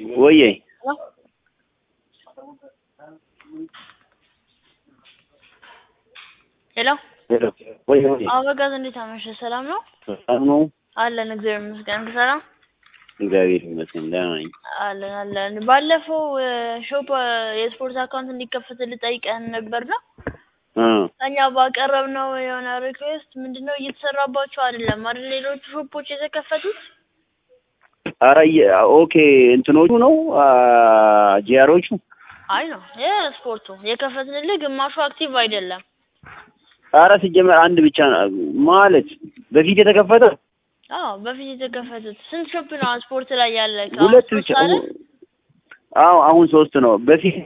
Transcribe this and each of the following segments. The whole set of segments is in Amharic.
ወዬ ሄሎ ሄሎ ወዬ ወዬ አበጋዝ እንዴት አመሸ? ሰላም ነው ሰላም ነው? አለን። እግዚአብሔር ይመስገን። ሰላም እግዚአብሔር ይመስገን ደህና ነኝ። አለን አለን። ባለፈው ሾፕ የስፖርት አካውንት እንዲከፈትልህ ጠይቀህን ነበር ነው እ እኛ ባቀረብነው የሆነ ሪኩዌስት ምንድነው እየተሰራባቸው አይደለም አይደል? ሌሎቹ ሾፖች የተከፈቱት ኧረ የ- ኦኬ እንትኖቹ ነው ጂአሮቹ አይ ነው የስፖርቱ የከፈትንልህ ግማሹ አክቲቭ አይደለም። ኧረ ሲጀመር አንድ ብቻ ነው ማለት በፊት የተከፈተ አዎ በፊት የተከፈቱት ስንት ሾፕ ነው ስፖርት ላይ ያለ? ሁለት ብቻ አዎ አሁን ሶስት ነው በፊት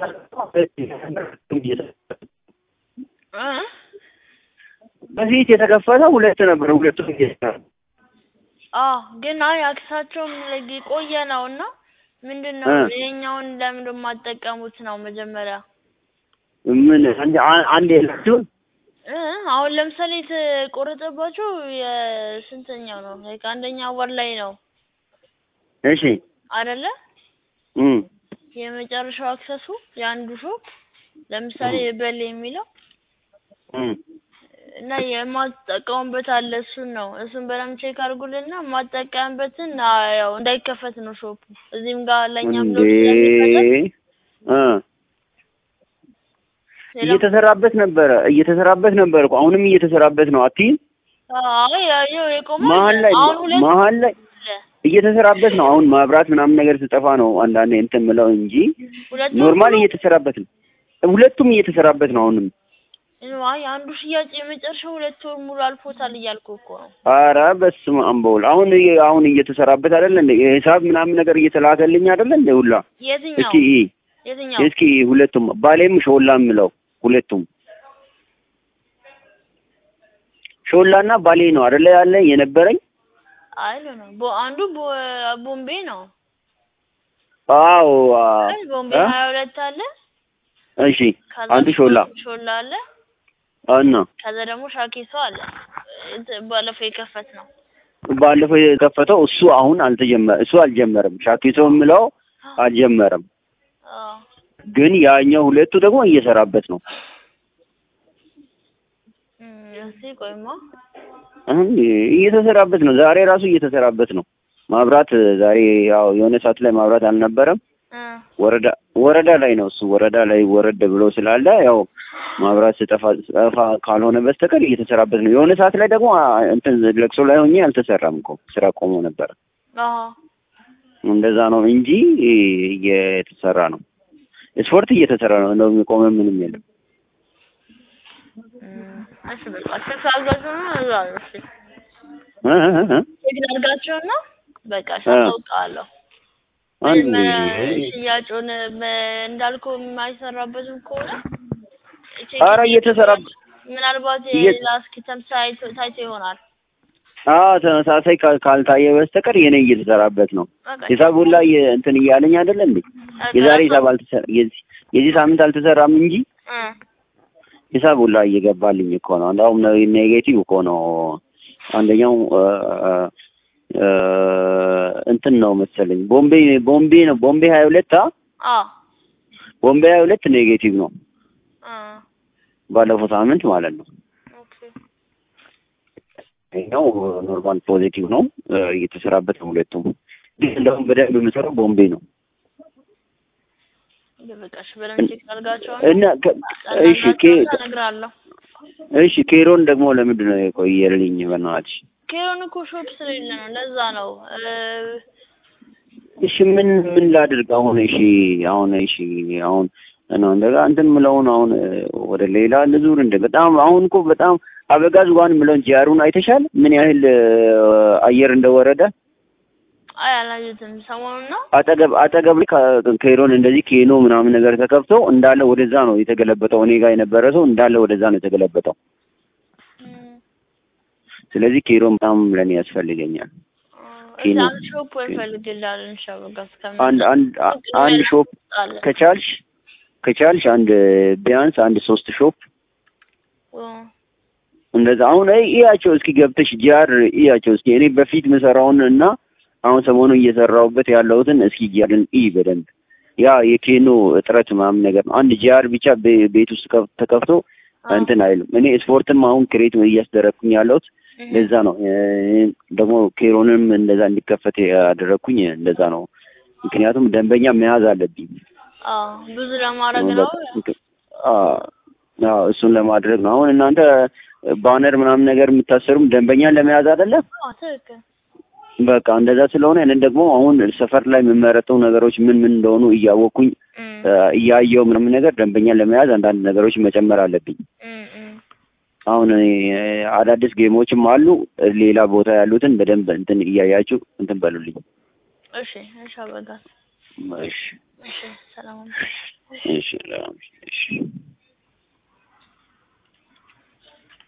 በፊት የተከፈተ ሁለት ነበር ሁለቱም እየሰራ አዎ ግን አይ አክሳቸውም የቆየ ነው እና ምንድን ነው እ ይሄኛውን ለምን የማትጠቀሙት ነው መጀመሪያ ምን አንድ አንድ የላችሁም እ አሁን ለምሳሌ የተቆረጠባቸው የስንተኛው ነው ላይክ አንደኛ ወር ላይ ነው እሺ አይደለ እም የመጨረሻው አክሰሱ የአንዱ ሾፕ ለምሳሌ በል የሚለው እም እና የማትጠቀሙበት አለ እሱን ነው እሱን በደምብ ቼክ አድርጉልና የማትጠቀምበትን አ- ያው እንዳይከፈት ነው ሾፑ እዚህም ጋር ለእኛም እንዴ ሎድ ስለሚፈጠር እ ሌላ እየተሰራበት ነበረ እየተሰራበት ነበር እኮ አሁንም እየተሰራበት ነው አትይም አይ ያየው የቆመ መሀል ላይ አሁን ሁለት መሀል ላይ አለ እየተሰራበት ነው አሁን መብራት ምናምን ነገር ስጠፋ ነው አንዳንዴ እንትን ምለው እንጂ ሁለቱም ኖርማል እየተሰራበት ነው ሁለቱም እየተሰራበት ነው አሁንም አይ አንዱ ሽያጭ የመጨረሻው ሁለት ወር ሙሉ አልፎታል እያልኩ እኮ ነው ኧረ በስመ አብ በውል አሁን እየ- አሁን እየተሰራበት አይደለ እንደ የሂሳብ ምናምን ነገር እየተላከልኝ አይደለ እንደ ሁላ የትኛው እስኪ እይ የትኛው እስኪ ሁለቱም ባሌም ሾላ የምለው ሁለቱም ሾላና ባሌ ነው አይደለ ያለ የነበረኝ አይ ነው ቦ አንዱ ቦ- ቦምቤ ነው አዎ አ- አይ ቦምቤ እ? ሀያ ሁለት አለ እሺ ከዛ አንዱ ሾላ ሾላ አለ እና ከዛ ደግሞ ሻኪሶ አለ እንትን ባለፈው የከፈት ነው ባለፈው የከፈተው እሱ አሁን አልተጀመረ እሱ አልጀመረም ሻኪሶ የምለው አልጀመረም አዎ ግን ያኛው ሁለቱ ደግሞ እየሰራበት ነው እም፣ እስኪ ቆይማ አሁን እየተሰራበት ነው ዛሬ ራሱ እየተሰራበት ነው ማብራት ዛሬ ያው የሆነ ሰዓት ላይ ማብራት አልነበረም እ ወረዳ ወረዳ ላይ ነው እሱ ወረዳ ላይ ወረድ ብሎ ስላለ ያው ማብራት ስጠፋ ስጠፋ ካልሆነ በስተቀር እየተሰራበት ነው የሆነ ሰዓት ላይ ደግሞ አ- እንትን ለቅሶ ላይ ሆኜ አልተሰራም እኮ ስራ ቆሞ ነበረ አዎ እንደዛ ነው እንጂ እየተሰራ ነው ስፖርት እየተሰራ ነው እንደውም የቆመ ምንም የለም እም፣ እሺ በቃ ቼክ አድርጋችሁና እዛ ነው እሺ እ እ እ እ ቼክ አድርጋችሁና በቃ እሺ እ አሳውቅሃለሁ አንድ ምንም ሽያጩን በ- እንዳልከው የማይሰራበትም ከሆነ ቼክ ኧረ እየተሰራ ምናልባት እየ- የሌላ እስኪተም ታይቶ ታይቶ ይሆናል። አዎ ተመሳሳይ ካል- ካልታየ በስተቀር የኔ እየተሰራበት ነው በቃ ሂሳብ ሁላ እየ- እንትን እያለኝ አይደለ እንዴ የዛሬ ሂሳብ አልተሰራ የዚህ የዚህ ሳምንት አልተሰራም እንጂ እ ሂሳብ ሁላ እየገባልኝ እኮ ነው እንደውም ኔጌቲቭ እኮ ነው አንደኛው እ እ እንትን ነው መሰለኝ ቦምቤ ቦምቤ ነው ቦምቤ ሀያ ሁለት አ አዎ ቦምቤ ሀያ ሁለት ኔጌቲቭ ነው እ ባለፈው ሳምንት ማለት ነው ኦኬ ይሄኛው ኖርማል ፖዚቲቭ ነው እ እየተሰራበት ነው ሁለቱም ግን እንደውም በደንብ የምሰራው ቦምቤ ነው በቃ እሺ በደንብ ቼክ አድርጋችኋል። እና ከ- እሺ ኬ እነግርሃለሁ። እሺ ኬሮን ደግሞ ለምንድን ነው የቆየልኝ በእናትሽ ኬሮን እኮ ሾፕ ስለሌለ ነው ለዛ ነው እ እሺ ምን ምን ላድርግ አሁን? እሺ አሁን እሺ አሁን ነው እንደጋ እንትን ምለውን አሁን እ፣ ወደ ሌላ ልዙር እንደ በጣም አሁን እኮ በጣም አበጋዝ ዋን ምለውን ጂያሩን አይተሻል? ምን ያህል እ፣ አየር እንደወረደ አይ አላየሁትም ሰሞኑን ነው አጠገብ አጠገብ ላይ ከ- ኬሮን እንደዚህ ኬኖ ምናምን ነገር ተከፍቶ እንዳለ ወደዛ ነው የተገለበጠው። እኔ ጋር የነበረ ሰው እንዳለ ወደዛ ነው የተገለበጠው። እም፣ ስለዚህ ኬሮን በጣም ለኔ ያስፈልገኛል። እ፣ ኬኖ አንድ ሾፕ ወይ ፈልግልሃል እንሻበጋ እስከምን አንድ አንድ አ- አንድ ሾፕ አለ ከቻልሽ ከቻልሽ አንድ ቢያንስ አንድ ሶስት ሾፕ እ፣ እንደዛ አሁን አይ እያቸው እስኪ ገብተሽ ጂአር እያቸው እስኪ እኔ በፊት ምሰራውን እና አሁን ሰሞኑን እየሰራሁበት ያለሁትን እስኪ እያልን ኢ በደንብ ያ የኬኖ እጥረት ምናምን ነገር ነው። አንድ ጂአር ብቻ ቤ- ቤት ውስጥ ከፍ- ተከፍቶ አዎ። እንትን አይልም። እኔ ስፖርትም አሁን ክሬት እያስደረግኩኝ ያለሁት እህ። ለዛ ነው። እ፣ ደግሞ ኬሮንም እንደዛ እንዲከፈት ያደረግኩኝ እንደዛ ነው። ምክንያቱም ደንበኛ መያዝ አለብኝ። አዎ ብዙ ለማድረግ ነው። አዎ፣ አዎ፣ እሱን ለማድረግ ነው። አሁን እናንተ ባነር ምናምን ነገር የምታሰሩም ደንበኛን ለመያዝ አይደለም። አዎ ትክክል። በቃ እንደዛ ስለሆነ እኔ ደግሞ አሁን ሰፈር ላይ የሚመረጡ ነገሮች ምን ምን እንደሆኑ እያወቅኩኝ እም፣ እ፣ እያየው ምናምን ነገር ደንበኛን ለመያዝ አንዳንድ ነገሮች መጨመር አለብኝ። እም፣ እም። አሁን እኔ አዳዲስ ጌሞችም አሉ። ሌላ ቦታ ያሉትን በደንብ እንትን እያያችሁ እንትን በሉልኝ። እሺ እሺ አበጋዝ እሺ እሺ ሰላም እሺ እሺ